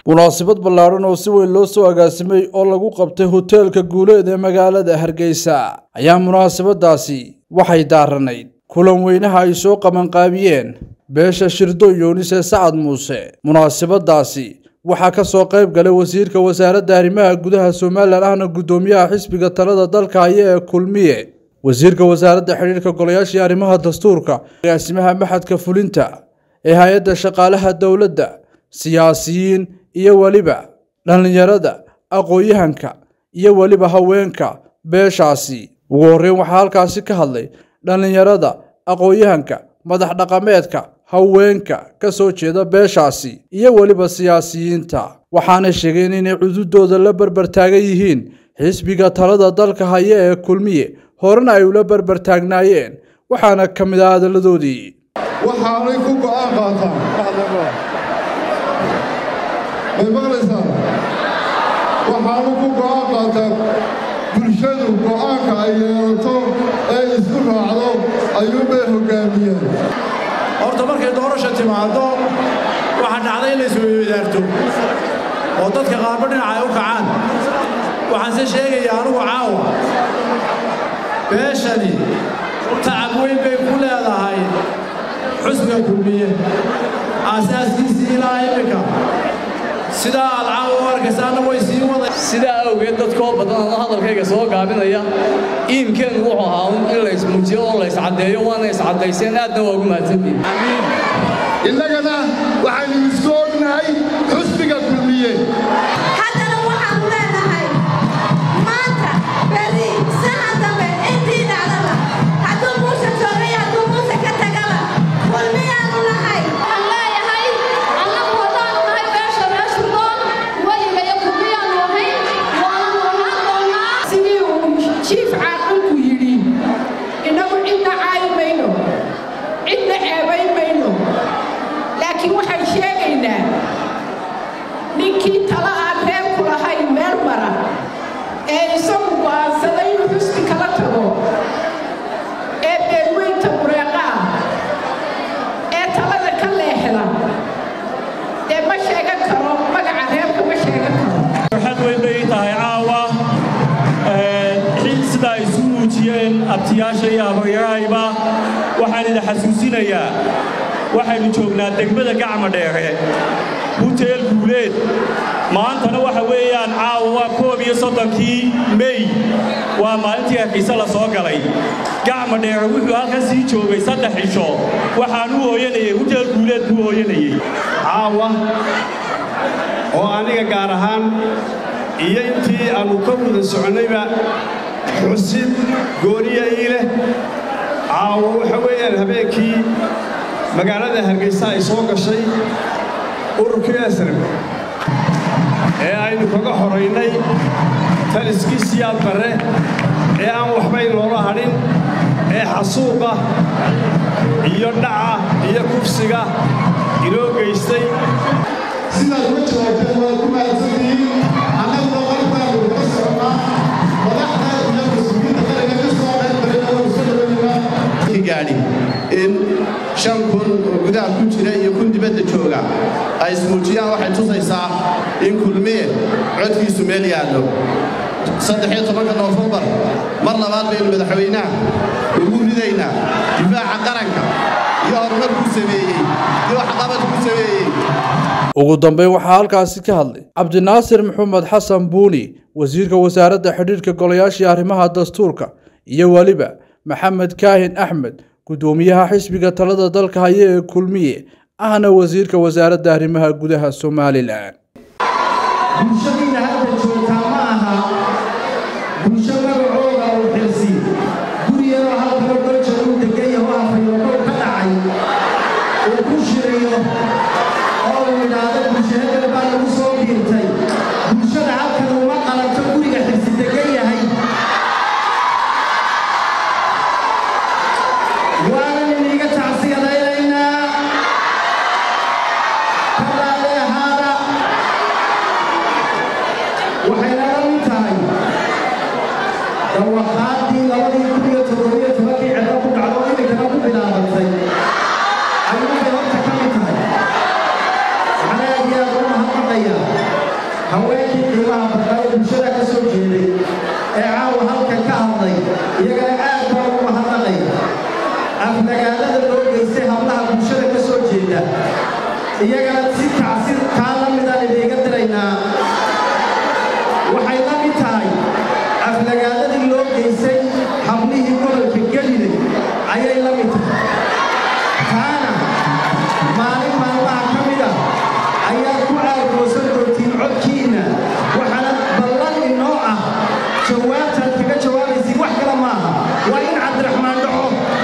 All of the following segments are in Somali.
munaasabad ballaadhan oo si weyn loo soo agaasimay oo lagu qabtay hoteelka guuleed ee magaalada hargeysa ayaa munaasabadaasi waxay daaranayd kulan weynaha ay soo qabanqaabiyeen beesha shirdo yuunis ee sacad muuse munaasabadaasi waxaa ka soo qayb galay wasiirka wasaaradda arrimaha gudaha somalilan ahna guddoomiyaha xisbiga talada dalka haya ee kulmiye wasiirka wasaaradda xidhiirka golayaashii arrimaha dastuurka agaasimaha maxadka fulinta ee hay-adda shaqaalaha dowladda siyaasiyiin iyo weliba dhallinyarada aqoon-yahanka iyo weliba haweenka beeshaasi ugu horreyn waxaa halkaasi ka hadlay dhallinyarada aqoon-yahanka madax dhaqameedka haweenka ka soo jeeda beeshaasi iyo weliba siyaasiyiinta waxaana sheegeen inay cududooda la berber taagan yihiin xisbiga talada dalka haya ee kulmiye horena ay ula berber taagnaayeen waxaana ka mid ah hadalladoodii waxaanay ku go'aan qaataan may maqlaysaa waxaanu ku go'aan qaataan bulshadu go'aanka ay yeelato ee isku raacdo ayuunbay hoggaamiyeen horta markay doorasha timaaddo waxaa dhacday in la isweydaarto oo dadka qaarba dhinaca ay u kacaan waxaanse sheegaya anugu caawa beeshani tacab weyn bay ku leedahay xusbiga kulmiye aasaaskiisii ilaa iminka sidaa aad caawa u arkaysaana way sii waday sidaa awgeed dadkoo badan oo hadalkayga soo gaabinaya iimkeennu wuxuu ahaa un in la ismuujiyo oo la iscaddeeyo waana iscaddayseen aadna waa ugu mahadsantihin innagana waxaynu isku ognahay xusbiga kulmiye haddana waxaanu leenahay maanta berri sahan dambe intii dhacdaba hadduu muuse joogay hadduu muuse ka tagaba kulmiyaanu nahay waxaan leeyahay annagu haddaanu nahay beesha reeshurdoon weliga iyo kulmiyaanu ahayn waanu ahaan doonaa sidii uu jiif caaqilku yidhi innagu cidna caayi mayno cidna ceebayn mayno laakiin waxaan sheegaynaa ninkii tala aan reerku lahayn meel mara ee isagu go'aansaday inuu xusbi kala tago ee beelweynta bureeqa ah ee talada ka leexda dee ma sheegan karo magaca reerka ma sheegan karo farxad weyn bay tahay caawa sida ay isu muujiyeen abtiyaasha iyo habaryarahayba waxaan idin xasuusinayaa waxaynu joognaa degmada gacma dheere huteel guuleed maantana waxa weeyaan caawa waa koob iyo soddonkii mey waa maalintii hargayse la soo galay gacma dheere wuxuu halkan sii joogay saddex cisho waxaan u hooyanayay huteel guuleed buu hooyanayey caawa oo aniga gaar ahaan iyo intii aannu ka wada soconnayba xusid gooniya ii leh caawo waxa weeyaan habeenkii magaalada hargaysa ay soo gashay ururkii asrab ee aynu kaga horaynay taliskii siyaad barre ee aan waxbay noola hadhin ee xasuuqa iyo dhaca iyo kufsiga inoo geystay sidaad uga jawaabteen waad ku mahadsantihiin annaguna markaanu ka socnaa madaxda iyo mas-uuliyiinta qaranka ka soo qaybgalay oo isu dhaweynaa gaadhi in shan kun oo gudaha ku jira iyo kun dibadda jooga ay ismuujiyaan waxay tusaysaa in kulmiye codkiisu meel yaallo saddexiyo tobanka noofembar mar labaad baynu madaxweynaha ugu ridaynaa difaaca qaranka iyo horumarkuu sameeyey iyo waxqabadkuu sameeyey ugu dambeyn waxaa halkaasi ka hadlay cabdinaasir maxamed xasan buuni wasiirka wasaaradda xidhiirka golayaashii arrimaha dastuurka iyo weliba maxamed kaahin axmed guddoomiyaha xisbiga talada dalka haya ee kulmiye ahna wasiirka wasaaradda arrimaha gudaha somalilan bulshadiina hadda joogtaa ma aha bulsho magacooda uu xilsi guriyaroo halkaba dolja uu degan yaho afayookow ka dhacay uu ku shirayo oo uu yidhaahdo bulshahadal baa lagu soo biirtay bulshada halkan uma qalanto guriga xilsi degan yahay waanan iniga tacsiyadaynaynaa kalaale ahaada waxay naga mid tahay aflagaadada loo geystay hablaha bulshada ka soo jeeda iyagana si tacsi taa la midaan idiiga diraynaa waxay la mid tahay aflagaadadii loo geystay hablihii gobolka gelile ayay la mid tahay taana maalin maalmaha ka mid ah ayaad ku aargoosan doontiin codkiinna waxaana ballan inoo ah jawaabtaad kaga jawaabaysiin wax kale maaha waa in cabdiraxmaan dhaco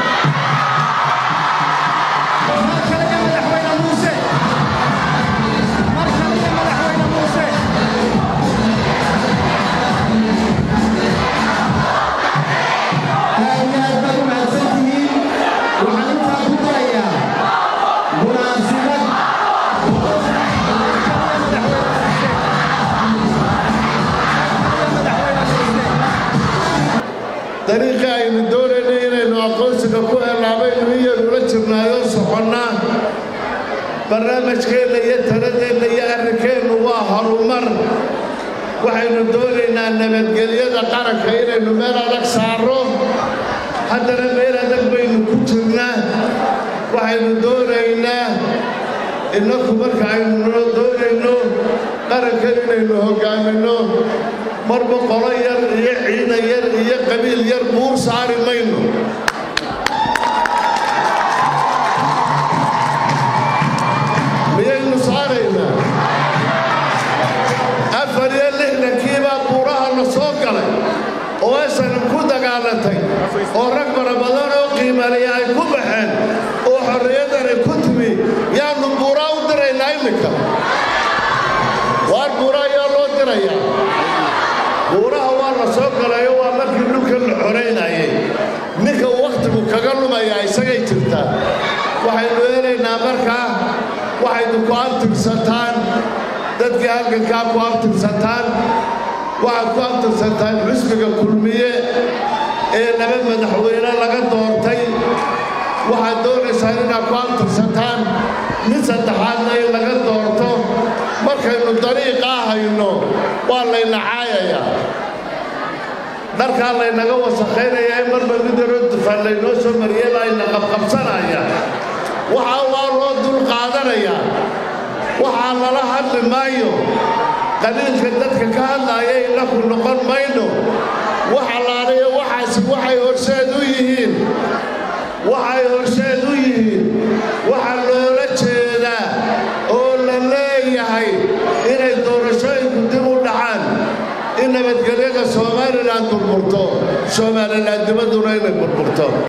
mar kale iyo madaxweyne muuse mar kale iyo madaxweyne muuse aad iyo aad baad u mahadsan tihiin waxaan intaa ku darayaa munaasibad dariiqii aynu doonaynay inaynu aqoonsiga ku helaabaynu iyadula jirnaayoo soconnaa barnaamijkeenna iyo taladeenna iyo arrinkeennu waa horumar waxaynu doonaynaa nabadgelyada qaranka inaynu meel adag saarro haddana meel adag baynu ku jirnaa waxaynu doonaynaa innaku marka aynu doonayno qarankan inaynu hoggaaminno marba qolo yar iyo ciidan yar iyo qabiil yar buur saari mayno miyaynu saaraynaa afar iyo lixdankiibaa buuraha la soo galay oo aysan ku dagaalatay oo rag fara badan oo qiimaliya ay ku baxeen oo xorriyadani ku timi yaannu buuraa u diraynaa iminka waar buura ayaa loo dirayaa buuraha waa la soo galayo waa markii dhulka la xoraynayay ninka wakhtigu kaga lumayaa isagay jirtaa waxaynu helaynaa markaa waxaynu ku abtirsataan dadkii halgankaa ku abtirsataan waxaad ku abtirsataan xusbiga kulmiye ee laba madaxweyne laga doortay waxaad doonaysaan inaad ku abtirsataan mid saddexaadna in laga doorto markaynu dariiqaa hayno waa layna caayayaa dharkaa laynaga wasakhaynaya ee marba mid yaroo dufaan laynoo soo mariyey layna qabqabsanaya waxaa waa loo dul qaadanayaa waxaa lala hadli maayo qaliilka dadka ka hadlaaya inaku noqon mayno wax allaalayo waxaasi waxay horseed u yihiin waxay horseed u yihiin waxaa loola jeedaa oo la leeyahay inay doorashooyinku dib u dhacaan in nabadgelyada somalilan burburto somalilan dibadduna inay burburto